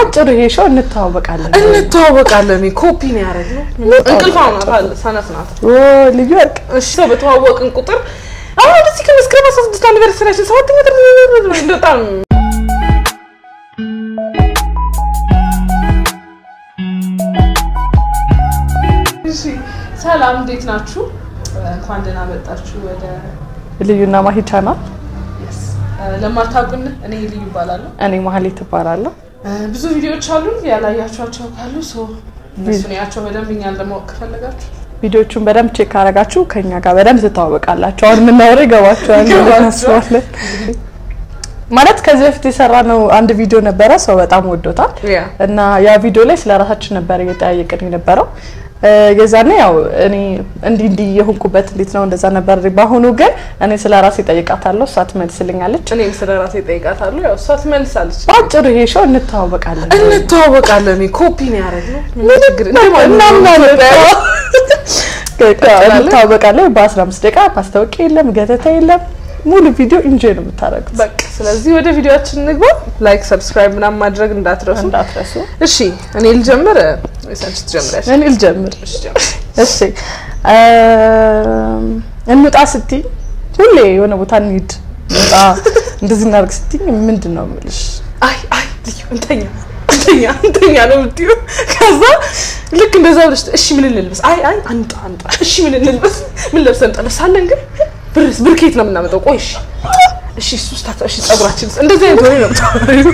ባጭሩ ይሄ ሾው እንተዋወቃለን። እንተዋወቃለን። ኮፒ ነው ያደረግነው። እንቅልፍ ናት፣ ሰነፍ ናት። ኦ ልዩ ወርቅ እሺ ሰው በተዋወቅን ቁጥር አሁን ወደዚህ ከመስከረም አስራ ስድስት አኒቨርሰሪያችን ሰባት ሜትር በጣም እሺ ሰላም፣ እንዴት ናችሁ? እንኳን ደህና መጣችሁ ወደ ልዩና ማሂ ቻናል። ለማታውቁን እኔ ልዩ እባላለሁ። እኔ ማህሌት እባላለሁ። ብዙ ቪዲዮዎች አሉን ያላያችኋቸው ካሉ ሰው እነሱን ያቸው በደንብ እኛን ለማወቅ ከፈለጋችሁ ቪዲዮቹን በደንብ ቼክ ካረጋችሁ ከኛ ጋር በደንብ ትተዋወቃላችሁ። አሁን የምናወራው ይገባችኋል ብለን ይገባችኋል። እናስባለን። ማለት ከዚህ በፊት የሰራነው አንድ ቪዲዮ ነበረ፣ ሰው በጣም ወዶታል ያ እና ያ ቪዲዮ ላይ ስለ ራሳችን ነበር እየጠያየቅን የነበረው። እ፣ የዛኔ ያው እኔ እንዲህ እንዲህ የሆንኩበት እንዴት ነው እንደዛ ነበር። በአሁኑ ግን እኔ ስለ ራሴ ጠይቃታለሁ፣ እሷ ትመልስልኛለች። እኔም ስለ ራሴ ጠይቃታለሁ። ያው እሷ ትመልሳለች። በአጭሩ ይሄ ሾው እንተዋወቃለን። እንተዋወቃለን። ኮፒ ነው ያደረግነው። ምን ችግር እናምናለን። እንተዋወቃለን። በአስራ አምስት ደቂቃ ማስታወቂያ የለም፣ ገተታ የለም። ሙሉ ቪዲዮ ኢንጆይ ነው የምታደርጉት። በቃ ስለዚህ ወደ ቪዲዮአችን እንግባ። ላይክ፣ ሰብስክራይብ ምናምን ማድረግ እንዳትረሱ። እንዳትረሱ። እሺ እኔ ልጀምር ወይስ አንቺ ትጀምሪያለሽ? እኔ ልጀምር። እሺ ጀምሪ። እሺ እም፣ እንውጣ ስትይ ሁሌ የሆነ ቦታ እንሂድ እንውጣ እንደዚህ እናድርግ ስትይ ምንድን ነው የምልሽ? አይ አይ ልዩ እንተኛ እንተኛ እንተኛ ነው የምትይው። ከዛ ልክ እንደዛ ብለሽ እሺ ምን እንልበስ? አይ አይ አንጣ አንጣ እሺ ምን እንልበስ? ምን ለብሰን እንጠለሳለን? ግን ብርስ ብር ከየት ነው የምናመጣው? ቆይ እሺ እሺ እሱ ስታታ እሺ ጸጉራችንስ እንደዚህ አይነት ወሬ ነው የምታወሪው።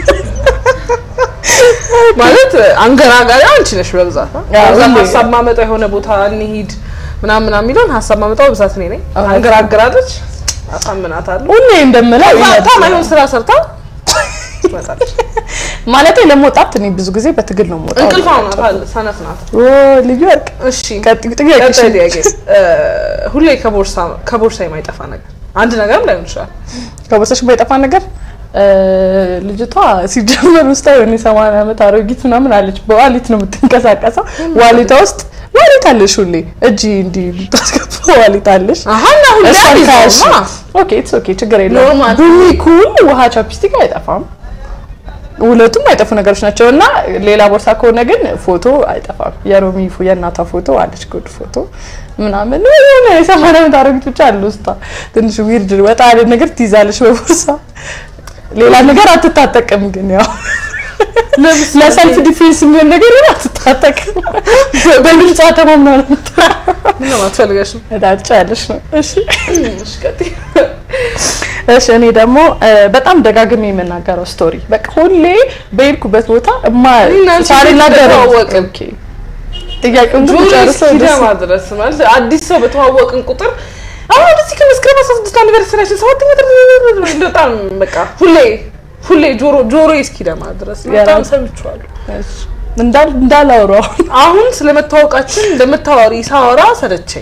ማለት አንገራጋሪ አንቺ ነሽ በብዛት አ? አዎ፣ በብዛት ሁሌ። ሀሳብ ማመጣ የሆነ ቦታ እንሂድ ምናምን ምናምን የሚለውን ሀሳብ ማመጣው በብዛት እኔ ነኝ። አንገራግራለች፣ አሳምናታለሁ። ሁሌ እንደምለው ታ ይመጣል። ማይሆን ስራ ሰርታ ትመጣለች። ማለቴ ለመውጣት እኔ ብዙ ጊዜ በትግል ነው የምወጣው። እንቅልፍ ናት፣ ሰነፍ ናት። ኦ ልዩ ወርቅ እሺ ቀጥዩ ጥያቄሽ። ቀጣይ ጥያቄ እ፣ ሁሌ ከቦርሳ ከቦርሳ የማይጠፋ ነገር አንድ ነገርም ላይሆን ይችላል። ከቦርሳሽ የማይጠፋ ነገር እ፣ ልጅቷ ሲጀመር ውስጥ የሆነ የሰማንያ ዓመት አሮጊት ምናምን አለች። በዋሊት ነው የምትንቀሳቀሰው። ዋሊቷ ውስጥ ዋሊት አለሽ ሁሌ እጅ እንዲህ ልታስገባ ዋሊት አለሽ። አሀ እና ሁሌ እሷን ካያሽ አልይዘውማ። ኦኬ ኢትስ ኦኬ ችግር የለውም። ኖርማል። ቡኒ ኩል ውሃ ቻፕስቲክ አይጠፋም። ሁለቱም አይጠፉ ነገሮች ናቸው እና ሌላ ቦርሳ ከሆነ ግን ፎቶ አይጠፋም። የሮሚ ፎ- የእናቷ ፎቶ አለች ጉድ ፎቶ ምናምን የሆነ የሰማንያ ዓመት አሮጊት ብቻ አለ ውስጧ ትንሽ ዊርድ ወጣ ያለ ነገር ትይዛለች በቦርሳ ሌላ ነገር አትታጠቅም። ግን ያው ለሰልፍ ዲፌንስ የሚሆን ነገር ግን አትታጠቅም። በድምጿ ተማምና ነው ምን ነው አትፈልገሽም? ዳጫ ያለች ነው። እሺ እሺ ቀጥይ። እሺ እኔ ደግሞ እ፣ በጣም ደጋግሜ የምናገረው ስቶሪ በቃ ሁሌ በሄድኩበት ቦታ እማ እና አንቺ ሳልናገር ተተዋወቅን። ኦኬ ጥያቄውን ግን ጆሮ ጨርሰው እስኪደማ ድረስ ማለት አዲስ ሰው በተዋወቅን ቁጥር አሁን ወደዚህ ከመስከረም አስራ ስድስት አኒቨርሰሪያችን ሰባት ሜትር በጣም በቃ ሁሌ ሁሌ ጆሮ ጆሮ እስኪደማ ድረስ በጣም የራስ- ሰምቼዋለሁ። እንዳል እንዳላወሩ አሁን አሁን ስለመታወቃችን እንደምታወሪ ሳወራ ሰለቸኝ።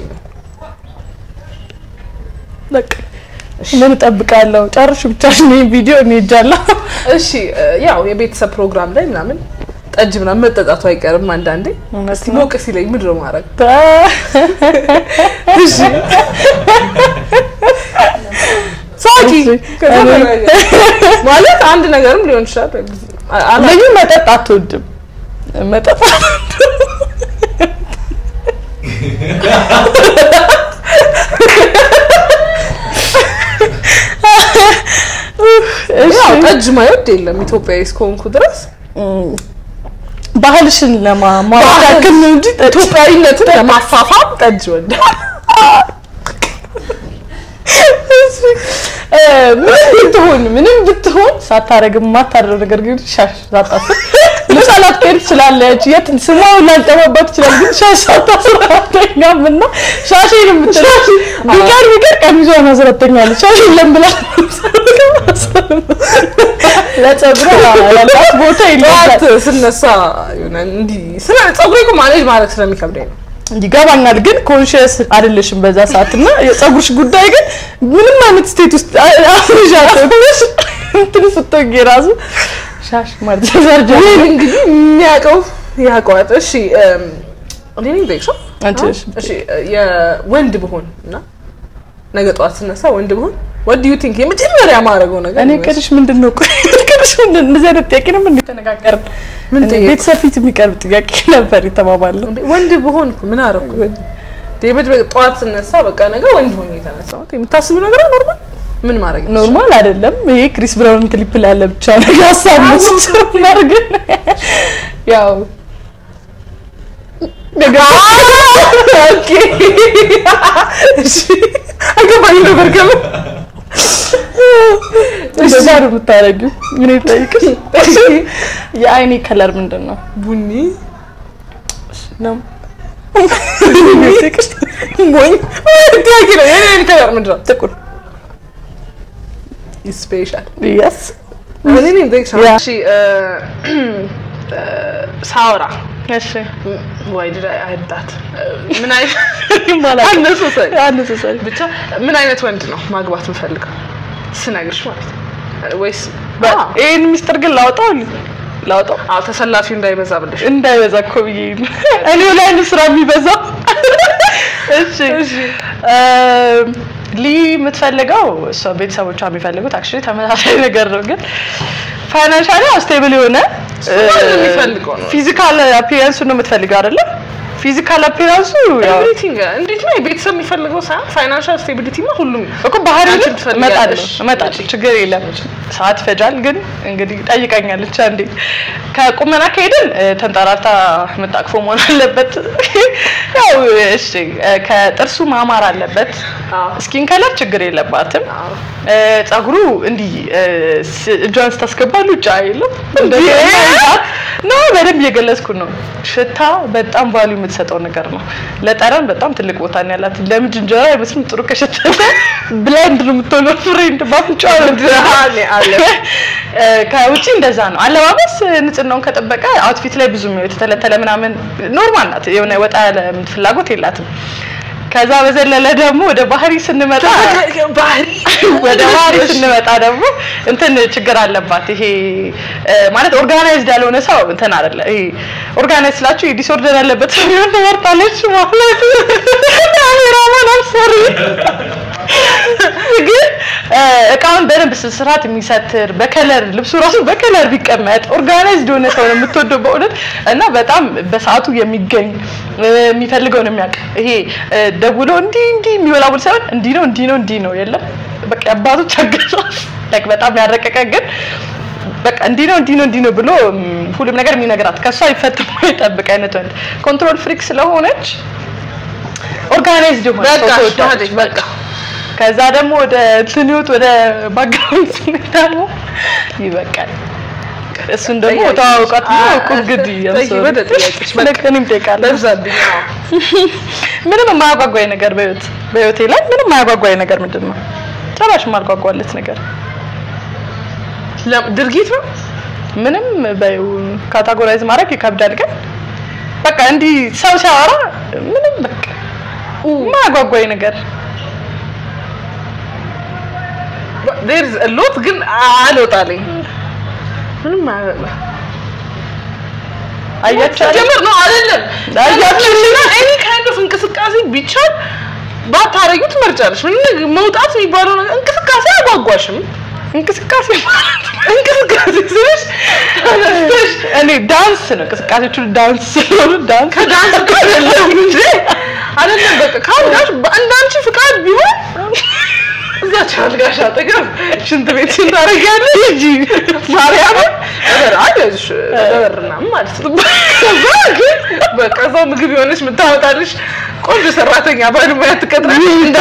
በቃ ምን እጠብቃለሁ? ጨርሽ ብቻ ነው ቪዲዮ እኔ እጃለሁ። እሺ እ፣ ያው የቤተሰብ ፕሮግራም ላይ ምናምን ጠጅ ምናምን መጠጣቱ አይቀርም አንዳንዴ። እውነት እስቲ ነው። ሞቅ ሲለኝ ምንድን ነው ማድረግ? እሺ ሳቂ እሺ። ከዛ እኔ- ተረጋጋ። ማለት አንድ ነገርም ሊሆን ይችላል። ወይ ብዙ- አ- አላ- ልዩ መጠጥ አትወድም። መጠጥ ያው ጠጅ ማይወድ የለም ኢትዮጵያዊ እስከሆንኩ ድረስ ባህልሽን ለማማካከል ነው እንጂ ጠጥ- ኢትዮጵያዊነትን ለማፋፋም ጠጅ ወደ እ፣ ምንም ብትሆን ምንም ብትሆን ሳታረግ የማታደርገው ነገር ግን ሻሽ ሳታስር ልብስ ላትቀይር ትችላለች። የት ስሟ ላልጠፋባት ይችላል። ግን ሻሽ ሳታስር አትተኛም እና ሻሼን የምትለው ቢቀር ቢቀር ቀሚሷን አስረተኛለች። ሻሽ የለም ብላ ለጸጉሯ ያላት ቦታ ጠዋት የለባት። ስነሳ የሆነ እንዲህ ስለ ፀጉሬ እኮ ማኔጅ ማድረግ ስለሚከብደኝ ነው። ይገባኛል ግን ኮንሽስ አይደለሽም በዛ ሰዓት እና የጸጉርሽ ጉዳይ ግን ምንም አይነት ስቴት ውስጥ አፍሪሻቶች እንትን ስትወጊ ራሱ ሻሽ ማለት ዘርጀ ይህን እንግዲህ የሚያውቀው ያውቀዋል። እሺ እም፣ እኔ ነኝ ጠይቅሽው? አንቺ ነሽ። እሺ የወንድ ብሆን እና ነገ ጠዋት ስነሳ ወንድ ብሆን what do you think የመጀመሪያ ማድረገው ነገር እኔ ይመስል? ቅድሽ ምንድን ነው ቆይ ቅድሽ እንደዚህ አይነት ጥያቄ ነው ምን ተነጋገርን? ምን እንደ ጠየቁ? ቤተሰብ ፊት የሚቀርብ ጥያቄ ነበር የተባባለው። እንዴ ወንድ በሆን እኮ ምን አደረኩ? ዴቪድ ጠዋት ስነሳ በቃ ነገ ወንድ ሆኜ የተነሳሁት የምታስቢው ነገር ኖርማል ምን ማድረግ ነው? ኖርማል አይደለም። ይሄ ክሪስ ብራውን ክሊፕ ላይ ያለ ብቻ ነው ሀሳብ ነው ሲጀምር ግን ያው ኦኬ እሺ አገባኝ ነበር ከምን እንደዛ ነው የምታደርጊው። ምን ይጠይቅሽ? የአይኔ ከለር ምንድን ነው? ቡኒ ነው ሞኝ ጥያቄ ነው። የኔ አይን ከለር ምንድን ነው? ጥቁር ስፔሻል የስ እኔ ነኝ ጠይቅሻለሁ። ያ። እሺ እ፣ እ፣ ሳወራ እሺ ወይ ድዳ አይዳት ምን አይነት ማለት አነሳሳኝ አነሳሳኝ ብቻ ምን አይነት ወንድ ነው ማግባት የምፈልገው ስነግርሽ ማለት ነው ወይስ አዎ፣ ይሄን ሚስጥር ግን ላውጣው ላውጣው አዎ ተሰላፊው እንዳይበዛ ብለሽ እንዳይበዛ እኮ ብዬ ነው። እኔው ላይ ነው ስራ የሚበዛው። እሺ እም፣ ሊ የምትፈልገው እሷ ቤተሰቦቿ የሚፈልጉት አክቹዋሊ ተመሳሳይ ነገር ነው፣ ግን ፋይናንሻሊ ስቴብል የሆነ ማንም የሚፈልገው ነው። ፊዚካል አፒራንሱ ነው የምትፈልገው አይደለ? ፊዚካል አፒራንሱ ያው ኤቭሪቲንግ እንዴት ነው የቤተሰብ የሚፈልገው ሳይሆን ፋይናንሻል ስቴቢሊቲ ማ ሁሉም እኮ ባህሪ አንቺ እመጣለሁ ትፈልጊያለሽ። እመጣለሁ ችግር የለም ሰዓት ይፈጃል ግን እንግዲህ ጠይቀኛለች አንዴ ከቁመና ከሄድን እ፣ ተንጠራርታ የምታቅፈው መሆን አለበት ያው እሺ እ፣ ከጥርሱ ማማር አለበት አዎ። ስኪን ከለር ችግር የለባትም አዎ። እ፣ ጸጉሩ እንዲህ እ፣ ስ- እጇን ስታስገባ ሉጫ የለም እንደዚህ ነው በደንብ እየገለጽኩ ነው ሽታ በጣም ቫሉ የምትሰጠው ነገር ነው ለጠረን በጣም ትልቅ ቦታ ነው ያላት ለምድ እንጀራ አይመስልም ጥሩ ከሸተተ ብላይንድ ነው የምትሆነው ፍሬንድ ባፍንጫ ነው አለ አለ እ፣ ከውጪ እንደዛ ነው አለባበስ ንጽህናውን ከጠበቀ አውትፊት ላይ ብዙም የተተለተለ ምናምን ኖርማል ናት የሆነ ወጣ ያለ ፍላጎት የላትም ከዛ በዘለለ ደግሞ ወደ ባህሪ ስንመጣ ባህሪ ወደ ባህሪ ስንመጣ ደግሞ እንትን ችግር አለባት። ይሄ እ፣ ማለት ኦርጋናይዝድ ያልሆነ ሰው እንትን አይደለ። ይሄ ኦርጋናይዝ ስላችሁ ዲስኦርደር ያለበት ሰው ቢሆን ትመርጣለች ማለት ካሜራማን አልሰሪ ግን እ፣ እቃውን በደንብ ስርዓት የሚሰትር በከለር ልብሱ ራሱ በከለር ቢቀመጥ ኦርጋናይዝድ የሆነ ሰው ነው የምትወደው በእውነት እና በጣም በሰዓቱ የሚገኝ እ፣ የሚፈልገውን የሚያውቅ ይሄ እ፣ ደውሎ እንዲህ እንዲህ የሚወላውል ሳይሆን እንዲህ ነው እንዲህ ነው እንዲህ ነው የለም በቃ አባቶች አገዛዝ ላይክ በጣም ያረቀቀ ግን በቃ እንዲህ ነው እንዲህ ነው እንዲህ ነው ብሎ ም፣ ሁሉም ነገር የሚነግራት ከሷ ይፈትሞ የጠብቅ አይነት ወንድ ኮንትሮል ፍሪክ ስለሆነች ኦርጋናይዝድ የሆነ ሰው በቃ ትወዳለች። በቃ ከዛ ደግሞ ወደ እንትን ህይወት ወደ ባክግራውንድ ስንሄድ ደግሞ ይበቃል። እሱን ደግሞ ጠያቂ- ተዋውቃት ነው አ- እኮ እንግዲህ ጠይቂ፣ ወደ ጥያቄሽ በቃ። ልክ እኔም እጠይቃለሁ። በዛብኝ አዎ። ምንም የማያጓጓኝ ነገር በህይወት በህይወቴ ላይ ምንም የማያጓጓኝ ነገር ምንድን ነው? ጭራሽ የማልጓጓለት ነገር ለም- ድርጊት ነው ምንም በይው ካታጎራይዝ ማድረግ ይከብዳል። ግን በቃ እንዲህ ሰው ሲያወራ ምንም በቃ የማያጓጓኝ ነገር ዴርዝ ሎት ግን አልወጣልኝ ምንም አ- አያችሁ ጀምር ነው አይደለም አያችሁና ኤኒ ካይንድ ኦፍ እንቅስቃሴ ቢቻል ባታረጊው ትመርጫለሽ። ምን መውጣት የሚባለው ነገር እንቅስቃሴ አያጓጓሽም። እንቅስቃሴ ማለት እንቅስቃሴ ስልሽ ተነስተሽ እኔ ዳንስ ነው እንቅስቃሴዎቹ ዳንስ ስለሆኑ ዳንስ ከዳንስ እኮ አይደለም እንጂ አይደለም በቃ ካልጋሽ በአንዳንቺ ፍቃድ ቢሆን እዛች አልጋሽ አጠገብ ሽንት ቤት ታደርጊያለሽ እንጂ ማርያምን ነገር አይደልሽ ነገርና ማለት ነው። ከዛ ግን በቃ እዛው ምግብ የሆነች የምታወጣልሽ ቆንጆ ሰራተኛ ባለሙያ ትቀጥራለሽ። እንደ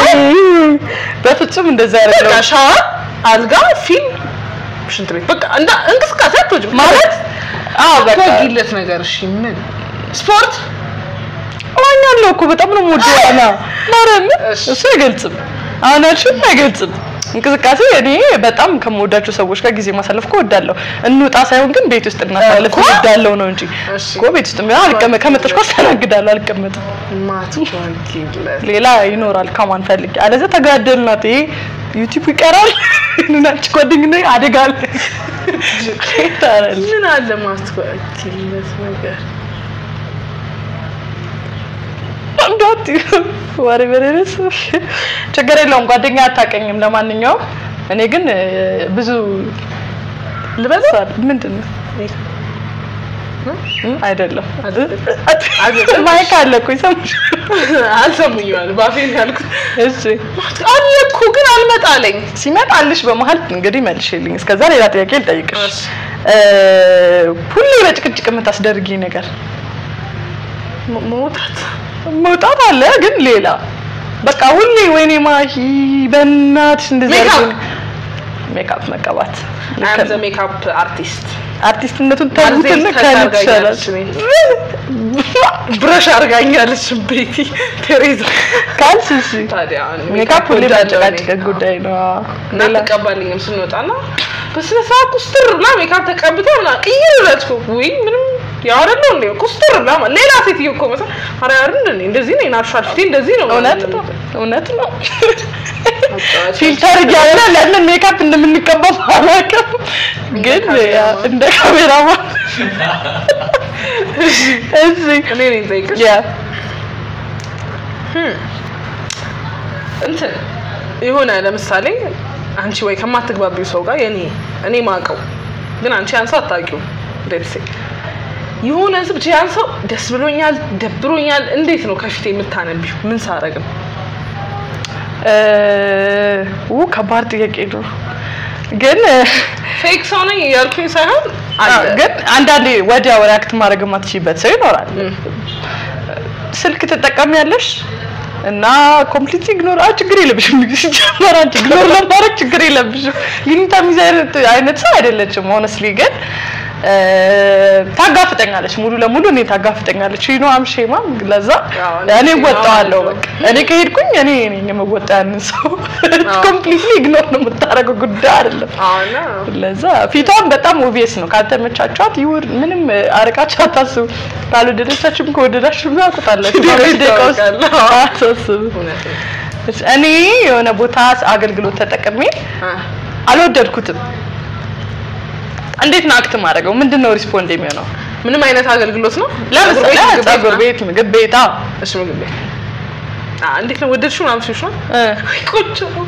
በፍጹም እንደዛ በቃ አይደለም ሻወር፣ አልጋ፣ ፊልም፣ ሽንት ቤት በቃ እንዳ እንቅስቃሴ አትወጂም ማለት አዎ በቃ አትወጊለት ነገር እሺ ምን ስፖርት እዋኛለሁ እኮ በጣም ነው የምወደው ዋና ማርያም እሺ። እሱ አይገልጽም አሁን ያልሽውን አይገልጽም እንቅስቃሴ እኔ በጣም ከምወዳቸው ሰዎች ጋር ጊዜ ማሳለፍ እኮ እወዳለሁ እንውጣ ሳይሆን ግን ቤት ውስጥ እናሳልፍ እኮ። እወዳለሁ ነው እንጂ እሺ። እኮ ቤት ውስጥ ምን አልቀመጥ ከመጣሽ እኮ አስተናግዳለሁ አልቀመጥም ማትወጊለት ሌላ ይኖራል ከማን ፈልጌ አለዚያ ተጋደልናት ይሄ ዩቲዩብ ይቀራል እናንቺ ጓደኝነት አደጋ አለ ታረል ምን አለ ማትወጊለት ነገር እንዳት ወሬ በሌለስ ችግር የለውም ጓደኛ አታቀኝም ለማንኛውም እኔ ግን እ፣ ብዙ ልበል ምንድን ነው አይደለም አይደለም። ማይክ አለ እኮ ይሰሙሽ አልሰሙኝም አለ ባፌን ያልኩት እሺ አለ እኮ ግን አልመጣለኝ ሲመጣልሽ በመሀል እንግዲህ መልሽልኝ እስከዛ ሌላ ጥያቄ ልጠይቅሽ እሺ። እ ሁሌ በጭቅጭቅ የምታስደርጊ ነገር ሞ- መውጣት መውጣት አለ ግን ሌላ በቃ ሁሌ ወይኔ ማሂ በእናትሽ እንደዚህ ሜካፕ። አድርጊ። ሜካፕ መቀባት አይ አም ዘ ሜካፕ አርቲስት አርቲስትነቱን ተውትና አርቲስት ከእኔ አድርጋኛለች ትሻላለሽ ብረሽ አድርጋኛለች ቤቲ ቴሬዛ ካልሽ እሺ ታዲያ ሜካፕ ሁሌ ወዳለሁ እኔ። መጨቃጨቅ ጉዳይ ነው እና ሌላ ትቀባልኝም ስንወጣና በስነ ስርዓት ኩስትር ብላ ሜካፕ ተቀብታ ምና ቅይር ብላችሁ ወይ ምንም ያወረለ እንዴ ኩስትር ብላ ማለት ሌላ ሴትዮ እኮ መሳ አረ ያር እንዴ እንደዚህ ነው ናርሻል ፊቴ እንደዚህ ነው እውነት ነው እውነት ነው አጫዋች ፊልተር እያለ ለምን ሜካፕ እንደምንቀባው አላውቅም ግን ያ እንደ ካሜራማን እሺ እኔ ነኝ ጠይቅሽ ያ እንትን የሆነ ለምሳሌ አንቺ ወይ ከማትግባቢው ሰው ጋር የኔ እኔ ማቀው ግን አንቺ ያን ሰው አታውቂውም ደሴ የሆነ ህዝብ ብቻ ያን ሰው ደስ ብሎኛል ደብሮኛል እንዴት ነው ከፊት የምታነቢው ምን ሳረግ ነው እ ው ከባድ ጥያቄ ነው ግን ፌክ ሰው ነኝ እያልኩኝ ሳይሆን አለ ግን አንዳንዴ ወዲያው ሪያክት ማድረግ የማትችይበት ሰው ይኖራል ስልክ ትጠቀሚያለሽ እና ኮምፕሊት ኢግኖር አ ችግር የለብሽም ሲጀመር አንቺ ኢግኖር ለማድረግ ችግር የለብሽም ሊሚታ ሚዛ አይነት ሰው አይደለችም ሆነስሊ ግን እ ታጋፍጠኛለች ሙሉ ለሙሉ እኔ ታጋፍጠኛለች ይኖ አምሼማ ለዛ አዎ፣ እኔ እኔ እወጣዋለሁ አዎ። በቃ እኔ ከሄድኩኝ እኔ ነኝ የምወጣ ያንን ሰው አዎ። ኮምፕሊትሊ ኢግኖር ነው የምታደርገው ጉዳይ አይደለም አሁን ለዛ ፊቷን በጣም ኦቪየስ ነው። ካልተመቻቿት ይውር ምንም አርቃችሁ አታስቡ። ካልወደደቻችሁም ከወደዳችሁም ያውቁታላችሁ። በአምስት ደቂቃ ውስጥ ይታወቃል። አታስቡ። እውነት ነው እኔ የሆነ ቦታ አገልግሎት ተጠቅሜ አ፣ አልወደድኩትም። እንዴት ነው አክት ማድረገው? ምንድን ነው ሪስፖንድ የሚሆነው? ምንም አይነት አገልግሎት ነው ለምሳሌ ምግብ ቤት ፀጉር ነው? ቤት፣ ምግብ ቤት አዎ እሺ ምግብ ቤት አ፣ እንዴት ነው ወደድሽው ምናምን ሲልሽ ነው እ ቆንጆ ነው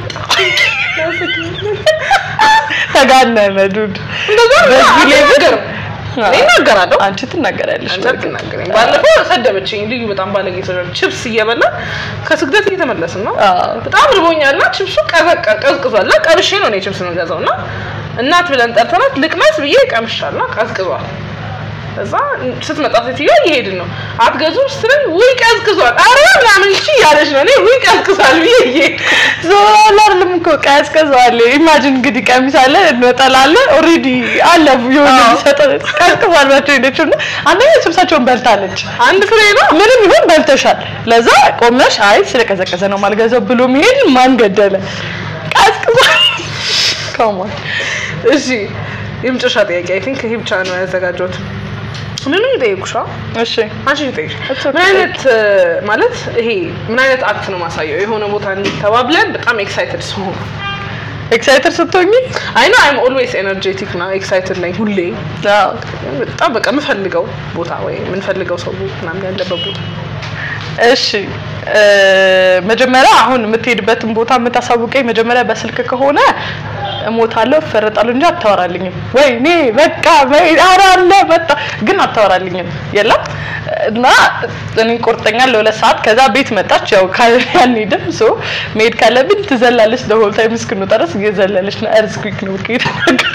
ተጋነነ ዱድ እንደዛ ነው በዚህ ሌቭል አልናገርም። እኔ እናገራለሁ አንቺ ትናገሪያለሽ። አንተ አትናገረኝ። ባለፈው ሰደበችኝ። ልዩ በጣም ባለጌ ሰው ችፕስ እየበላ ከስግደት እየተመለስን ነው። አዎ። በጣም ርቦኛልና ችፕሱ ቀዘቀ ቀዝቅዟል። እና ቀምሼ ነው እኔ ችፕስ የምገዛው እና እናት ብለን ጠርተናት ልቅመስ ብዬ ቀምሻልና ቀዝቅዟል። እዛ ስትመጣ ሴትዮዋ እየሄድን ነው አትገዙም ስትለኝ ውይ ቀዝቅዟል፣ አረ ምናምን እሺ እያለች ነው። እኔ ውይ ቀዝቅዟል ብዬ እየሄድኩ ዞሮ አይደለም እኮ ቀዝቅዟል። ኢማጂን እንግዲህ ቀሚስ አለ እንወጠላለ ኦልሬዲ አለ የሆነ አዎ። ሰጠ ቀዝቅዟል ናቸው ሄደችው እና አንደኛ ስብሳቸውን በልታለች። አንድ ፍሬ ነው ምንም ይሁን በልተሻል። ለዛ ቆመሽ አይ ስለቀዘቀዘ ነው ማልገዛው ብሎ መሄድ ማን ገደለ? ቀዝቅዟል። ከሞን እሺ የመጨረሻ ጥያቄ አይ ቲንክ ይሄ ብቻ ነው ያዘጋጀሁት። ምንም ይጠይቁሻ እሺ አንቺ ልጠይቅሽ It's okay. ምን አይነት እ፣ ማለት ይሄ ምን አይነት አክት ነው ማሳየው? የሆነ ቦታ እንዲተባብለን በጣም ኤክሳይትድ ስሆን ኤክሳይትድ ስትሆኚ አይ ኖ አይም ኦልዌይስ ኤነርጄቲክ ና ኤክሳይትድ ነኝ ሁሌ አዎ በጣም በቃ የምፈልገው ቦታ ወይ የምንፈልገው ሰው ምናምን ያለበት ቦታ እሺ እ፣ መጀመሪያ አሁን የምትሄድበትን ቦታ የምታሳውቀኝ መጀመሪያ በስልክ ከሆነ እሞታለሁ እፈረጣለሁ እንጂ አታወራልኝም። ወይ እኔ በቃ ወይ ኧረ አለ መጣ ግን አታወራልኝም የለም እና እኔ ቆርጠኛ ለሁለት ሰዓት ከዛ ቤት መጣች። ያው አንሄድም ሶ መሄድ ካለብን ትዘላለች። ለሆል ታይም እስክንወጣ ድረስ እየዘለለች ነው። እርዝኩክ ነው ከሄድ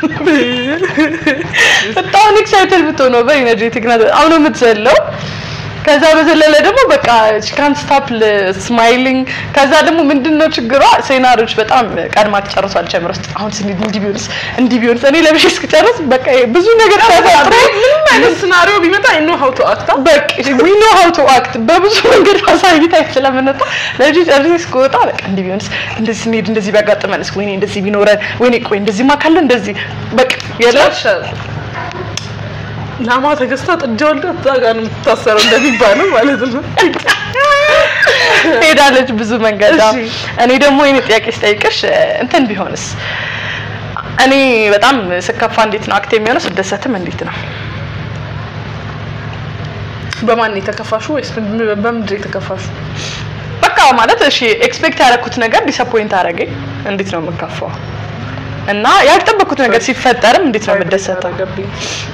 በጣም ኤክሳይትድ ብትሆነው በኢነርጄቲክ ናት። አሁን ነው የምትዘለው ከዛ በዘለለ ደግሞ በቃ ካን ስታፕ ስማይሊንግ። ከዛ ደግሞ ምንድነው ችግሯ? ሴናሪዎች በጣም ቀድማ ትጨርሷል። ጨምር ውስጥ አሁን ስንሄድ እንዲህ ቢሆንስ እንዲህ ቢሆንስ እኔ ለብሼ እስክጨርስ በቃ ብዙ ነገር ተፈጥሮ ምንም አይነት ሲናሪዮ ቢመጣ አይ ኖ ሀው ቱ አክት በቃ ዊ ኖ ሃው ቱ አክት በብዙ መንገድ ማሳየት ስለምንወጣ ለልጅ ጨርሼ እስክወጣ በቃ እንዲህ ቢሆንስ እንደዚህ ስንሄድ እንደዚህ ቢያጋጥመንስ ወይኔ እንደዚህ ቢኖረን ወይኔ ቆይ እንደዚህ ማካለ እንደዚህ በቃ የለም ላማ ተገዝታ ጥጃ ወልዳ እዛ ጋር ነው የምትታሰረው እንደሚባለው ማለት ነው። ሄዳለች ብዙ መንገድ። እሺ። እኔ ደግሞ የኔ ጥያቄ ስጠይቅሽ እንትን ቢሆንስ እኔ በጣም ስከፋ እንዴት ነው አክት የሚሆነው? ስደሰትም እንዴት ነው? በማን ነው የተከፋሹ ወይስ በምንድን ነው የተከፋሹ? በቃ ማለት እሺ ኤክስፔክት ያደረኩት ነገር ዲስአፖይንት አደረገኝ። እንዴት ነው የምከፋው? እና ያልጠበኩት ነገር ሲፈጠርም እንዴት ነው የምደሰተው? ገባኝ።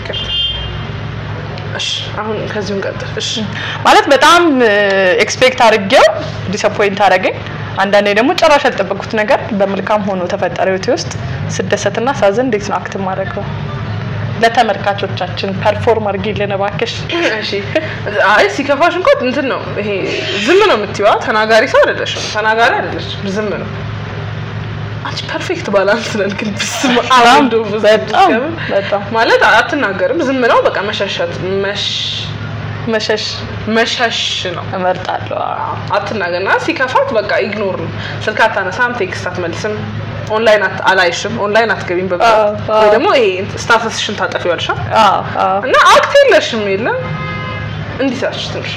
እሺ አሁን ከዚሁም ቀጥል። እሺ ማለት በጣም ኤክስፔክት አድርጌው ዲስአፖይንት አደረገኝ። አንዳንዴ ደግሞ ጭራሽ ያልጠበኩት ነገር በመልካም ሆኖ ተፈጠረ ህይወቴ ውስጥ ስደሰትና ሳዝን እንዴት ነው አክት ማድረገው? ለተመልካቾቻችን ፐርፎርም አድርጊልን እባክሽ። እሺ አይ ሲከፋሽ እንኳን እንትን ነው ይሄ ዝም ነው የምትይዋ። ተናጋሪ ሰው አይደለሽም፣ ተናጋሪ አይደለሽም፣ ዝም ነው። አንቺ ፐርፌክት ባላንስ ነን ግን ብስም አራንዶ በጣም በጣም ማለት አትናገርም፣ ዝም ነው በቃ መሸሸት መሽ መሸሽ መሸሽ ነው። እመርጣለሁ። አዎ። አትናገርና ሲከፋት በቃ ኢግኖር ነው። ስልክ አታነሳም፣ ቴክስት አትመልስም፣ ኦንላይን አት አላይሽም፣ ኦንላይን አትገቢም በብዛት አዎ፣ አዎ። ወይ ደግሞ ይሄ ስታተስሽን ታጠፊዋለሽ አዎ አዎ እና አክት የለሽም የለም እንዲህ ሳች ትንሽ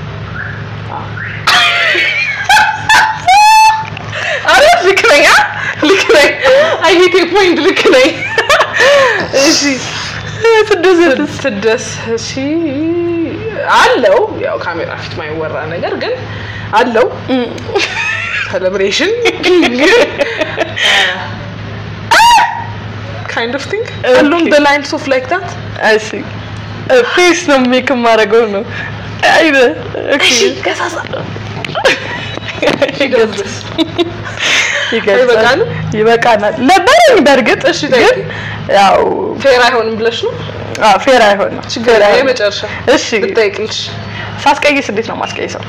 አረ ልክ ነኝ አ? ልክ ነኝ አይ ሂት ፖይንት ልክ ነኝ እሺ ስደሰት ስደስ እሺ አለው ያው ካሜራ ፊት ማይወራ ነገር ግን አለው ሴሌብሬሽን ካይንድ ኦፍ ቲንግ አሉም Okay. the lines of like that እሺ ፌስ ነው ሜክ የማደርገው ነው። አይደ ኦኬ ከሳሳ ይገልጻል። አይበቃንም? ይበቃናል ነበረኝ በእርግጥ እሺ፣ ግን ጠይቂ። ያው ፌር አይሆንም ብለሽ ነው አዎ ፌር አይሆንም። ችግር ፌር የለም። አይሆንም። የመጨረሻ እሺ ልጠይቅልሽ ሳስቀይስ እንዴት ነው ማስቀይሰው?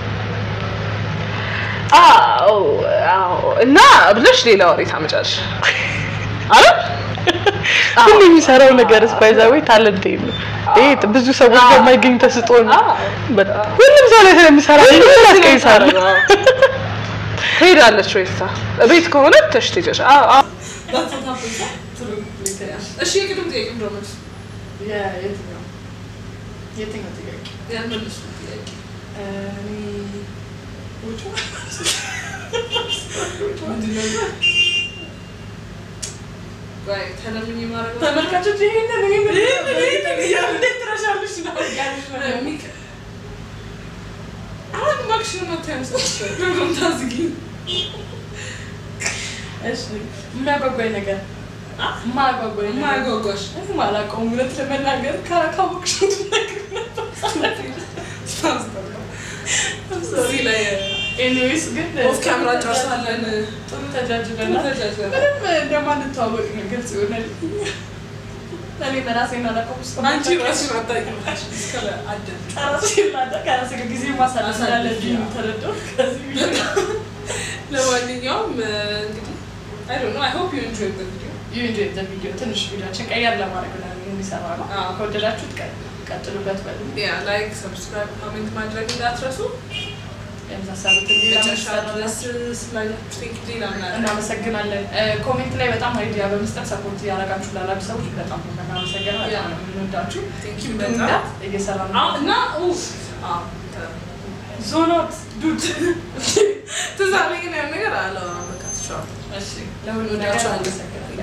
አዎ አዎ እና ብለሽ ሌላ ወሬ ታመጫለሽ አረ ሁሉ የሚሰራው ነገር ስፓይዛዊ ታለንት ነው። ይሄ ብዙ ሰዎች አዎ። በማይገኝ ተስጦ ነው። አዎ። በጣም ሁሉም ሰው ላይ ስለሚሰራ ሁሉም ያስቀይሳል። ትሄዳለች ወይ ታ ቤት ከሆነ ተሽ ትሄጃለሽ አዎ አዎ እሺ የቅድም ጥያቄ እንደው መልስ የትኛው ጥያቄ? ያልመለስኩት ጥያቄ ምንድን ነው? ቆይ ተለምኜ ማድረግ ተመልካቾች ይሄንን ይሄንን እንዴት ትረሻለሽ ነው ያልሽ ነው የሚክ- አሁን እባክሽን አታይም ሰጥቼው ደግሞም ታዝጊኝ እሺ የሚያጓጓኝ ነገር የማያጓጓኝ ነገር የማያጓጓሽ እኔ አላውቀውም እውነት ለመናገር ካ- ካወቅሽው ትነግሪኝ ነበር። እዚህ ላይ ኤኒዌይስ ግን ኦፍ ካሜራ ጨርሳለን ጥሩ ተጃጅለናል። ተጃጅለናል። ምንም እንደማንተዋወቅ ነው ግልጽ ይሆናል። እኔ በራሴን አላውቀውም እስከ አንቺ ማታውቂው ራስሽን አታውቂም እስከ አደል ራሴን ላጣ- ከራሴ ጋር ጊዜ ማሳለፍ ማሳለፍ፣ እንዳለብኝ ያው። ተረዳሁ። ከዚህ ቪዲዮ ለማንኛውም እንግዲህ አይ ዶንት ኖ አይ ሆፕ ዩ ኢንጆይ ዘ ቪዲዮ you enjoyed the video ትንሽ ቪዲዮችን ቀየር ለማድረግ ነው የሚሰራ ነው። አዎ። ከወደዳችሁት ቀ- ቀጥሉበት በሉ። ያ ላይክ ሰብስክራይብ ኮሜንት ማድረግ እንዳትረሱ የመሳሰሉትን ሌላ መጨረሻ መሰራት ድረስ ስላያችሁ ቴንክ ሌላ ምናምን እናመሰግናለን። እ፣ ኮሜንት ላይ በጣም አይዲያ በመስጠት ሰፖርት እያደረጋችሁ ላላችሁ ሰዎች በጣም ነው እናመሰግናለን። በጣም ነው የምንወዳችሁ። ቴንክ ዩ ኪፕ በጣም ዳት እየሰራ ነው። አዎ፣ እና ኡፍ አዎ ዞኖት ዱድ ትዝ አለኝ ግን ያን ነገር አላወራም በቃ ትችዋለሁ እሺ፣ ለሁሉ ነገር እንወዳችኋለን። አመሰግናለሁ።